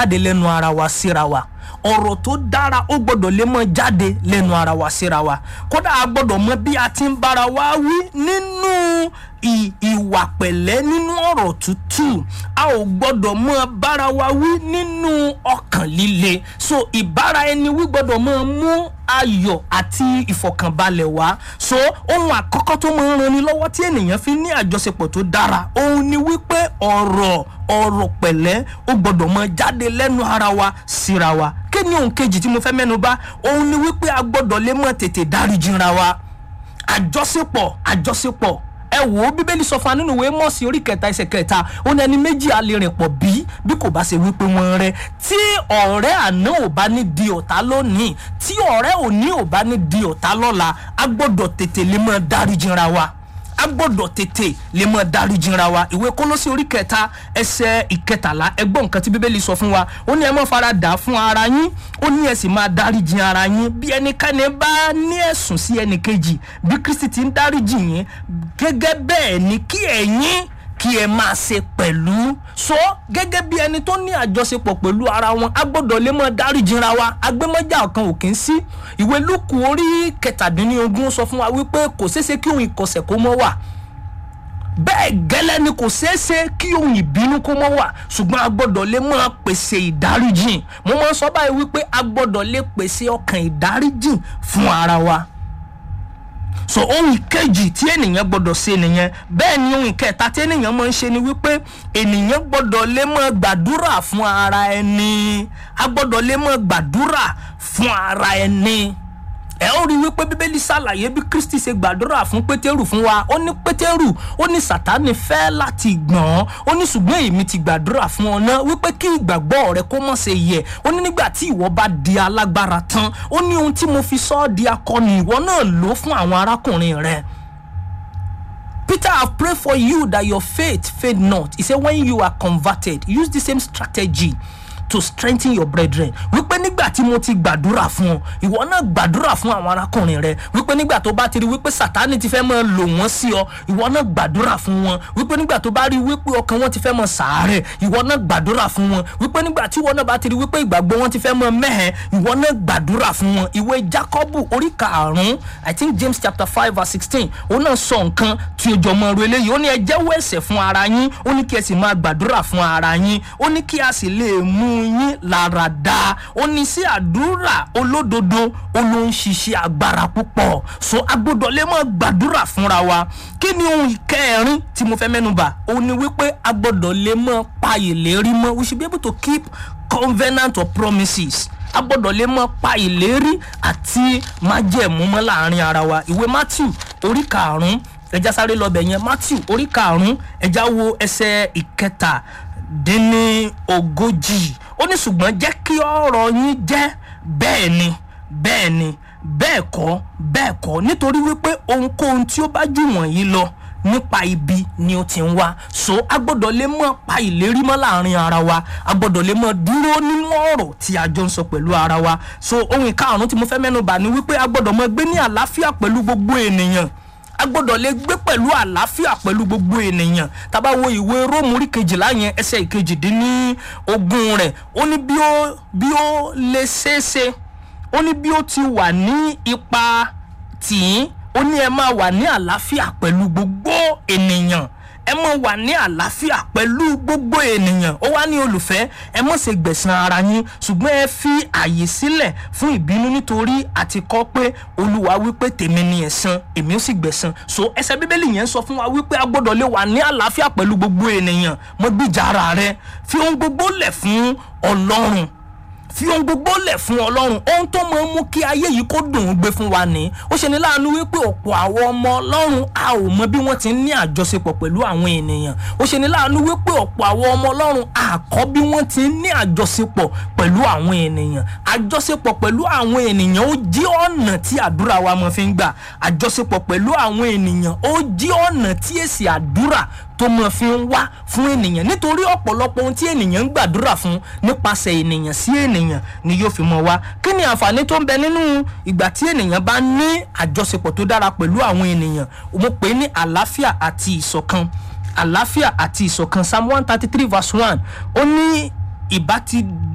jáde lẹ́nu ara wa síra wa ọ̀rọ̀ tó dára ó gbọ́dọ̀ lè mọ jáde lẹ́nu ara wa síra wa kódà a gbọ́dọ̀ mọ bí a ti ń bára wa wí nínú ì- ìwà pẹ̀lẹ́ nínú ọ̀rọ̀ tútù a ò gbọ́dọ̀ mọ bára wa wí nínú ọkàn líle so ìbára ẹni wí gbọ́dọ̀ mọ mú ayọ̀ àti ìfọ̀kànbalẹ̀ wá so ohun àkọ́kọ́ tó máa ń ranni lọ́wọ́ tí ènìyàn fi ní àjọṣepọ̀ tó dára òun ni wípé ọ̀rọ̀ ọ̀rọ̀ pẹ̀lẹ́ ó gbọ́dọ̀ mọ jáde lẹ́nu ara wa síra wa kí ni ohun kejì tí mo fẹ́ mẹ́nu bà òun ni wípé a gbọ́dọ̀ lè mọ tètè dáríjìra wa àjọṣepọ̀ àjọṣepọ̀ ẹ wò ó bíbélì sọ fún wa nínú ìwé mọ́ọ̀sì orí kẹta ẹsẹ̀ kẹta ó ní ẹni méjì á lè rìn pọ̀ bí bí kò bá ṣe wípé wọ́n rẹ́ tí ọ̀rẹ́ àná ò bá ní di ọ̀tá lónìí tí ọ̀rẹ́ òní ò bá ní di ọ̀tá lọ́la a gbọ́dọ̀ tètè lè mọ dáríjìra wa a gbọ́dọ̀ tètè lè mọ dáríjìra wa ìwé kólósì orí kẹta ẹsẹ̀ ìkẹtàlá ẹgbọ́n nǹkan tí bíbélì sọ fún wa ó ní ẹ mọ́ fara dà fún ara yín ó ní ẹ sì máa dáríjì ara yín bí ẹnikẹ́ni bá ní ẹ̀sùn sí ẹnìkejì bí kristi ti ń dáríjì yín gẹ́gẹ́ bẹ́ẹ̀ ni kí ẹ̀yin kí ẹ máa ṣe pẹ̀lú so gẹ́gẹ́ bí ẹni tó ní àjọṣepọ̀ pẹ̀lú ara wọn a gbọ́dọ̀ lè mọ dáríjìra wa agbẹ́mọ́jà kan ò kí ń sí ìwé lúkù orí kẹtàdínlógún sọ fún wa wípé kò ṣeéṣe kí òun ìkọsẹ̀ kó mọ́ wà bẹ́ẹ̀ gẹ́lẹ́ ni kò ṣeéṣe kí ohun ìbínú kó mọ́ wà ṣùgbọ́n a gbọ́dọ̀ lè máa pèsè ìdáríjìn mo máa ń sọ báyìí wípé a gbọ́dọ̀ lè pèsè ọkàn ìdáríjìn fún ara wa so ohun ìkejì tí ènìyàn gbọ́dọ̀ ṣe nìyẹn bẹ́ẹ̀ ni ohun ìkẹta tí ènìyàn máa ń ṣe ni wípé ènìyàn gbọ́dọ̀ lè máa gbàdúrà fún ara ẹni a gbọ́dọ̀ lè máa gbàdúrà fún ara ẹni ẹ ó rí wípé bíbélì ṣàlàyé bí kristi ṣe gbàdúrà fún pétérù fún wa ó ní pétérù ó ní sátánì fẹ́ láti gbọ̀n ó ní ṣùgbọ́n èmi ti gbàdúrà fún ọ náà wípé kí ìgbàgbọ́ rẹ kó mọ̀ ṣe yẹ ó ní nígbà tí ìwọ bá di alágbára tán ó ní ohun tí mo fi sọ ọ́ di akọni ìwọ náà lò fún àwọn arákùnrin rẹ. Peter, I've prayed for you that your faith fade not. He said, when you are converted, use the same strategy to strengthen your brethren. wípé nígbà tí mo ti gbàdúrà fún ọ ìwọ náà gbàdúrà fún àwọn arákùnrin rẹ wípé nígbà tó bá ti rí wípé sátani ti fẹ́ máa lò wọ́n sí ọ ìwọ náà gbàdúrà fún wọn wípé nígbà tó bá rí wípé ọkàn wọn ti fẹ́ máa sàárẹ̀ ìwọ náà gbàdúrà fún wọn wípé nígbà tí ìwọ náà bá ti rí wípé ìgbàgbọ́ wọn ti fẹ́ máa mẹ́hẹ̀ ìwọ náà gbàdúrà fún wọn ìwé Jákọ́bù orí karùn-ún I think James chapter five verse sixteen òun náà sọ nǹkan tí ojú ọmọ rẹ léyìí ó ní ẹ jẹ́wọ́ ẹ̀ṣẹ̀ fún ara yín ó ní kí ẹ sì máa gbàdúrà fún ara yín ó ní kí a sì lè mú yín lára dá ó ní sí àdúrà olódodo ó ló ń ṣiṣẹ́ agbára púpọ̀ so a gbọ́dọ̀ lè máa gbàdúrà fúnra wa kí ni ohun ìkẹrin tí mo fẹ́ mẹ́nubà ó ní wípé a gbọ́dọ̀ lè máa pa ìlérí mọ́ we should be able to keep covenant or promises a gbọ́dọ̀ lè mọ pa ìlérí àti májẹ̀mú mọ́ láàrin ara wa ìwé matthew orí karùn-ún ẹja sáré lọ bẹ̀ yẹn matthew orí karùn-ún ẹja wo ẹsẹ̀ ìkẹta dín ní ogójì ó ní ṣùgbọ́n jẹ́ kí ọ̀rọ̀ yín jẹ́ bẹ́ẹ̀ ni bẹ́ẹ̀ ni bẹ́ẹ̀ kọ́ bẹ́ẹ̀ kọ́ nítorí wípé ohunkóhun tí ó bá jù wọ̀nyí lọ nípa ibi ni ó ti ń wá so a gbọ́dọ̀ lè mọ̀ pa ìlérí mọ́ láàrin ara wa a gbọ́dọ̀ lè mọ̀ dúró nínú ọ̀rọ̀ tí a jọ ń sọ pẹ̀lú ara wa so ohun ìkarùn-ún tí mo fẹ́ mẹ́nu bà ni wípé a gbọ́dọ̀ mọ̀ gbé ní àlàáfíà pẹ̀lú gbogbo ènìyàn a gbọ́dọ̀ lè gbé pẹ̀lú àlàáfíà pẹ̀lú gbogbo ènìyàn tá bá wo ìwé róòmù orí kejìlá yẹn ẹsẹ̀ ìkejìdínní ogún rẹ̀ ó ní bí ó bí ó lè ṣeéṣe ó ní bí ó ti wà ní ipa tìín ó ní ẹ máa wà ní àlàáfíà pẹ̀lú gbogbo ènìyàn ẹ mọ̀ wà ní àlàáfíà pẹ̀lú gbogbo ènìyàn ó wá ní olùfẹ́ ẹ mọ̀ ṣe gbẹ̀san ara yín ṣùgbọ́n ẹ fi àyè sílẹ̀ fún ìbínú nítorí àti kọ́ pé olúwa wípé tèmi ni ẹ̀san èmi ó sì gbẹ̀san so ẹsẹ̀ bíbélì yẹn sọ fún wa wípé a gbọ́dọ̀ lè wà ní àlàáfíà pẹ̀lú gbogbo ènìyàn mọ́ gbìjà ara rẹ fi ohun gbogbo lẹ̀ fún ọlọ́run fi ohun gbogbo lẹ̀ fún ọlọ́run ohun tó máa ń mú kí ayé yìí kó dùn ún gbé fún wa ní ó ṣe ní láàánú wípé ọ̀pọ̀ àwọn ọmọ ọlọ́run a ò mọ bí wọ́n ti ń ní àjọṣepọ̀ pẹ̀lú àwọn ènìyàn ó ṣe ní láàánú wípé ọ̀pọ̀ àwọn ọmọ ọlọ́run a kọ́ bí wọ́n ti ń ní àjọṣepọ̀ pẹ̀lú àwọn ènìyàn àjọṣepọ̀ pẹ̀lú àwọn ènìyàn ó jí ọ̀nà tí àdúrà wa máa fi ń gbà àjọṣepọ̀ pẹ̀lú àwọn ènìyàn ó jí ọ̀nà tí èsì àdúrà tó mọ̀ fi ń wá fún ènìyàn nítorí ọ̀pọ̀lọpọ̀ ohun tí ènìyàn ń gbàdúrà fún nípasẹ̀ ènìyàn sí ènìyàn ni yóò fi mọ̀ wá kí ni àǹfààní tó ń bẹ nínú ìgbà tí ènìyàn bá ní àjọṣepọ̀ tó dára pẹ̀lú àwọn ènìyàn mo pè é ní àlàáfíà àti ìṣọ̀kan àlàáfíà àti ìṣọ̀kan psalm one thirty three verse one ó ní ìbá ti